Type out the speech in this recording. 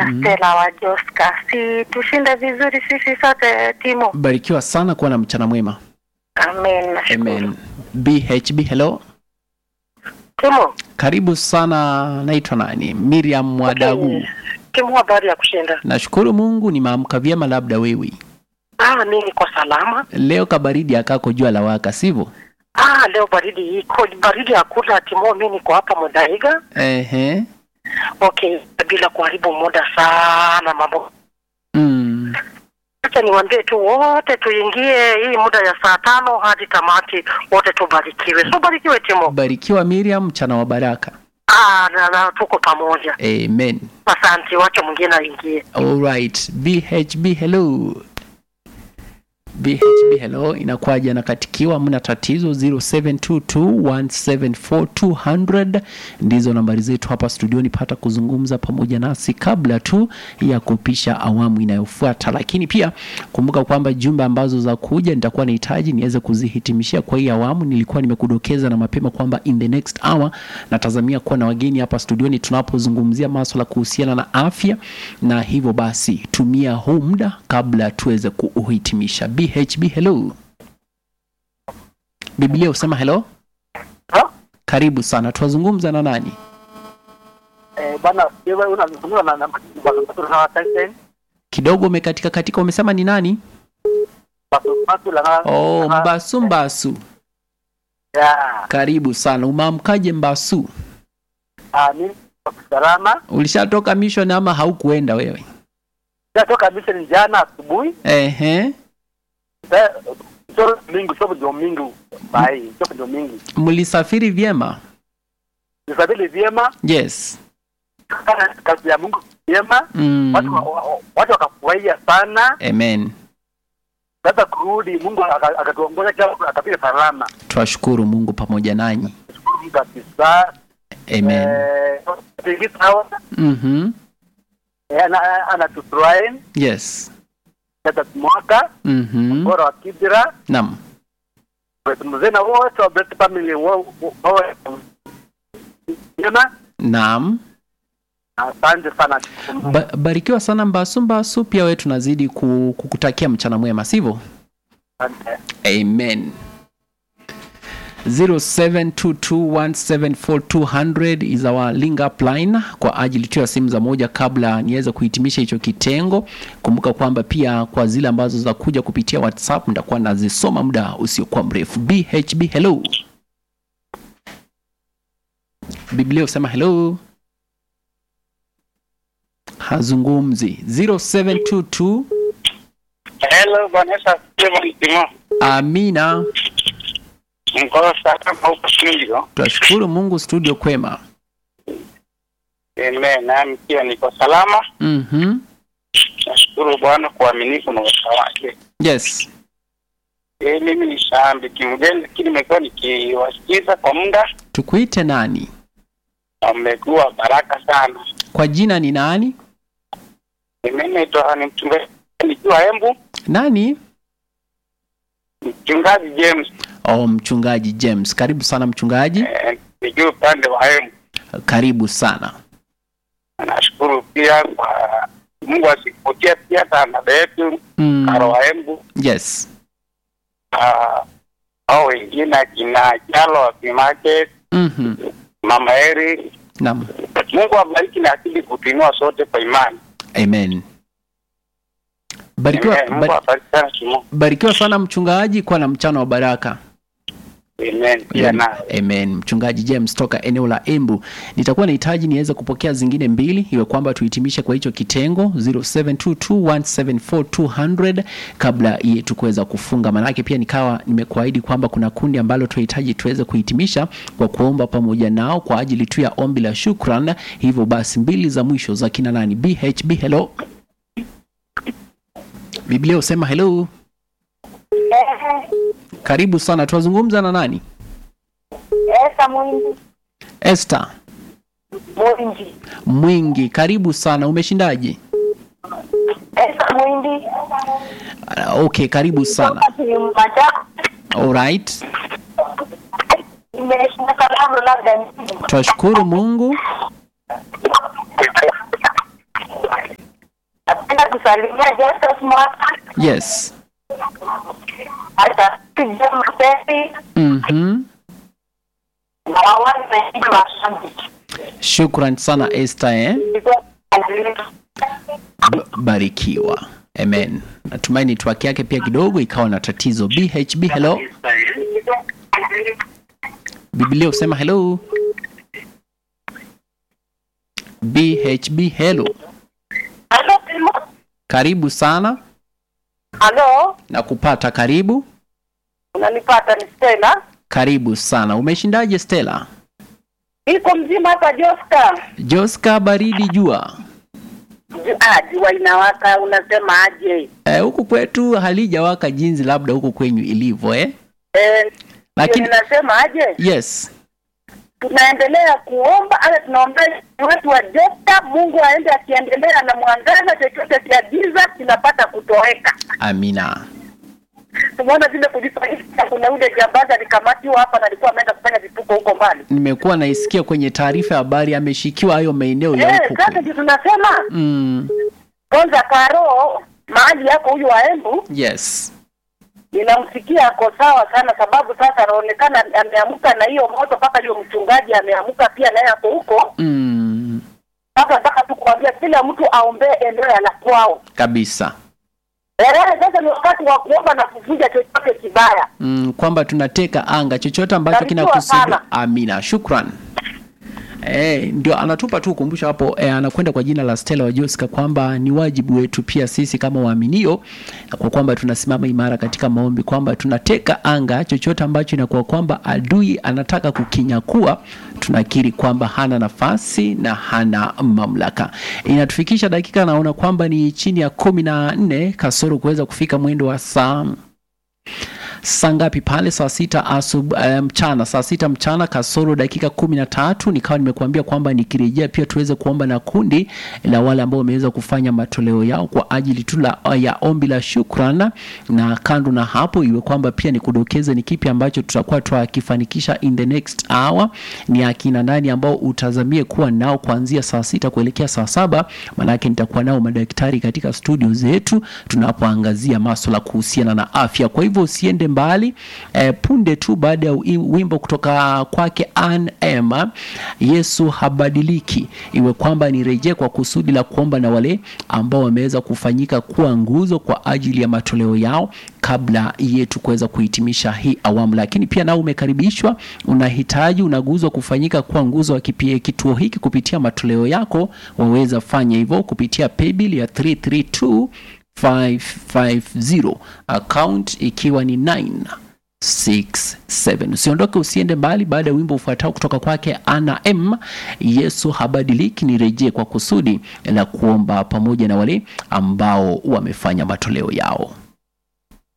Stella wa Joska. Si tushinde vizuri sisi sote timu. Barikiwa sana kuwa na mchana mwema. Amen. Nashukuru. Amen. BHB hello. Timu. Karibu sana, naitwa nani? Miriam Mwadagu. Timu, habari ya kushinda. Nashukuru Mungu nimeamka vyema, labda wewe. Ah, mimi niko salama. Leo kabaridi akako jua la waka, sivyo? Ah, leo baridi iko baridi hakuna timu, mimi niko hapa Mudaiga. Ehe. Okay, bila kuharibu muda sana mambo. Mm. Acha niwaambie tu wote tuingie hii muda ya saa tano hadi tamati, wote tubarikiwe. So barikiwe timu. Barikiwa Miriam, mchana wa baraka. Ah, na, na tuko pamoja. Amen. Asante, wacha mwingine aingie. All right. BHB hello. BHB hello, inakuwaje? Nakatikiwa, mna tatizo. 0722174200 ndizo nambari zetu hapa studioni, pata kuzungumza pamoja nasi kabla tu ya kupisha awamu inayofuata. Lakini pia kumbuka kwamba jumbe ambazo za kuja nitakuwa nahitaji niweze kuzihitimishia kwa hii awamu. Nilikuwa nimekudokeza na mapema kwamba in the next hour natazamia kuwa na wageni hapa studioni tunapozungumzia maswala kuhusiana na afya, na hivyo basi tumia huu muda kabla tuweze kuuhitimisha. BHB hello. Biblia usema hello. Ha? Karibu sana, twazungumza na nani? Eh, bana wewe unazungumza na na na na Tyson Kidogo umekatika katika, umesema ni nani? basi basi la Oh, Mbasu Mbasu, ya karibu sana. Umeamkaje Mbasu? ah mimi kwa salama Ulishatoka mission ama haukuenda wewe? natoka mission jana asubuhi Ehe, sio mingi sio ndio mingi bai sio ndio mingi mlisafiri vyema? nisabili vyema Yes. kana kazi ya Mungu vyema Mm. watu wa- wa- watu wakafurahia sana Amen. sasa kurudi Mungu aka- akatuongoza kila mtu akapita salama Twashukuru Mungu pamoja nanyi. shukuru Mungu kabisa Amen. eh tingi sawa Mhm. eh, ana ana tufurahi Yes. sasa mwaka Mhm. bora wa Kibira Naam. mzee na wote wa Blessed Family wa- wa- wawe vyema Naam. asante sana Ba barikiwa sana Mbasu Mbasu, pia wewe tunazidi ku- kukutakia mchana mwema, sivyo? asante Amen. 0722174200 is our link up line kwa ajili tu ya simu za moja kabla niweze kuhitimisha hicho kitengo. Kumbuka kwamba pia kwa zile ambazo za kuja kupitia WhatsApp nitakuwa nazisoma muda usiokuwa mrefu. BHB hello. Biblia usema hello. Hazungumzi. 0722 Hello, Vanessa Steve Amina. Niko salama huko studio. Tunashukuru Mungu studio kwema. Amen. Nami pia niko salama. Mhm. Nashukuru Bwana kwa uaminifu na uwezo wake. Yes. Eh, mimi ni shabiki mgeni lakini nimekuwa nikiwasikiza kwa muda Tukuite nani? na mmekuwa baraka sana. Kwa jina ni nani? Mimi naitwa ni mchungaji nikiwa Embu, Nani? mchungaji James Oh, mchungaji James. Karibu sana mchungaji. eh, nikiwa upande wa Embu. Karibu sana. Nashukuru pia kwa Mungu asikupatia pia tanada yetu Mm. Karo wa Embu Yes. Ah, hao wengine akina Chalo wa Market, Mhm. Mama Eri. Naam. Mungu abariki na akili kutuinua sote kwa imani. Amen. Barikiwa, Amen. Mungu bari, abariki sana kimo. barikiwa sana mchungaji, kuwa na mchana wa baraka. Amen. Pia na Amen. Mchungaji James toka eneo la Embu. Nitakuwa nahitaji niweze kupokea zingine mbili iwe kwamba tuhitimishe kwa hicho kitengo 0722174200 kabla yetu kuweza kufunga. Manake pia nikawa nimekuahidi kwamba kuna kundi ambalo tunahitaji tuweze kuhitimisha kwa kuomba pamoja nao kwa ajili tu ya ombi la shukran. Hivyo basi mbili za mwisho za kina nani? BHB hello. Biblia usema hello. Karibu sana. Tuwazungumza na nani? Esa Mwingi. Esther Mwingi. Mwingi, karibu sana. Umeshindaje? Esa Mwingi. Uh, okay, karibu sana. Machako. Alright. Nimeshinda salamu labda. Twashukuru Mungu. Ningependa kusalimia Joseph Mwaka, yes hata Jema Pepi mm-hmm. na wawani wengine mashabiki. shukran sana Esther eh? B- barikiwa amen natumai network yake pia kidogo ikawa na tatizo bhb hello biblia usema hello bhb hello Halo, Timo. karibu sana Halo, na kupata karibu unanipata ni Stella. karibu sana umeshindaje stela Iko mzima hapa Joska. joska baridi jua Ju- Ah, jua inawaka, unasema aje? Eh, huku kwetu halijawaka jinsi labda huku kwenyu ilivyo eh? Eh, lakini ndio ninasema aje? yes Tunaendelea kuomba, hata tunaombea wetu wa Joska, Mungu aende akiendelea na mwangaza, chochote cha giza kinapata kutoweka. amina Tumeona vile kulifanyika, kuna ule jambazi alikamatiwa hapa na alikuwa ameenda kufanya vituko huko mbali. nimekuwa naisikia kwenye taarifa ya habari ameshikiwa hayo maeneo ya Eh, huko sasa kwenyu. ndio tunasema mm, kwanza, Karo mahali yako huyu wa Embu yes ninamsikia ako sawa sana, sababu sasa anaonekana ameamka na hiyo moto, mpaka hiyo mchungaji ameamka pia naye ako huko. mm, Sasa nataka tu kuambia kila mtu aombee eneo la kwao. kabisa Eh, sasa ni wakati wa kuomba na kuvuja chochote kibaya. mm, kwamba tunateka anga chochote ambacho Barikiwa kinakusudia sana. amina shukran Eh, ndio anatupa tu ukumbusho hapo eh, anakwenda kwa jina la Stella wa Joska kwamba ni wajibu wetu pia sisi kama waaminio kwa kwamba tunasimama imara katika maombi kwamba tunateka anga chochote ambacho inakuwa kwamba adui anataka kukinyakua tunakiri kwamba hana nafasi na hana mamlaka inatufikisha dakika naona kwamba ni chini ya kumi na nne kasoro kuweza kufika mwendo wa saa saa ngapi pale saa sita asub, eh, mchana saa sita mchana kasoro dakika kumi na tatu nikawa nimekuambia kwamba nikirejea pia tuweze kuomba na kundi la wale ambao wameweza kufanya matoleo yao kwa ajili tu la, ya ombi la shukran na kando na hapo iwe kwamba pia nikudokeze ni kipi ambacho tutakuwa twakifanikisha in the next hour ni akina nani ambao utazamie kuwa nao kuanzia saa sita kuelekea saa saba manake nitakuwa nao madaktari katika studio zetu tunapoangazia maswala kuhusiana na afya kwa hivyo usiende mbali eh, punde tu baada ya wi- wimbo kutoka kwake Ann M Yesu habadiliki iwe kwamba nirejee kwa kusudi la kuomba na wale ambao wameweza kufanyika kuwa nguzo kwa ajili ya matoleo yao kabla yetu kuweza kuhitimisha hii awamu lakini pia nao umekaribishwa unahitaji unaguzwa kufanyika kuwa nguzo wa kipi- kituo hiki kupitia matoleo yako waweza fanya hivyo kupitia paybill ya 332 550 account ikiwa ni 967 usiondoke usiende mbali baada ya wimbo ufuatao kutoka kwake ana m yesu habadiliki nirejee kwa kusudi la kuomba pamoja na wale ambao wamefanya matoleo yao